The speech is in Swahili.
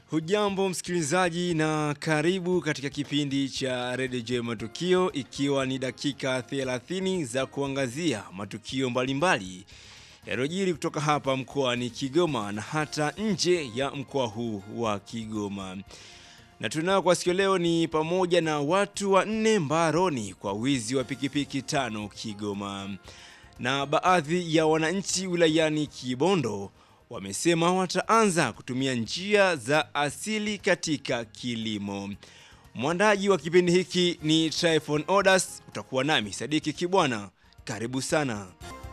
Hujambo msikilizaji na karibu katika kipindi cha Radio J Matukio ikiwa ni dakika 30 za kuangazia matukio mbalimbali yaliyojiri kutoka hapa mkoani Kigoma na hata nje ya mkoa huu wa Kigoma. Na tunao kwa sikio leo ni pamoja na watu wanne mbaroni kwa wizi wa pikipiki tano Kigoma. Na baadhi ya wananchi wilayani Kibondo wamesema wataanza kutumia njia za asili katika kilimo. Mwandaji wa kipindi hiki ni Tryphon Odas, utakuwa nami Sadiki Kibwana. Karibu sana.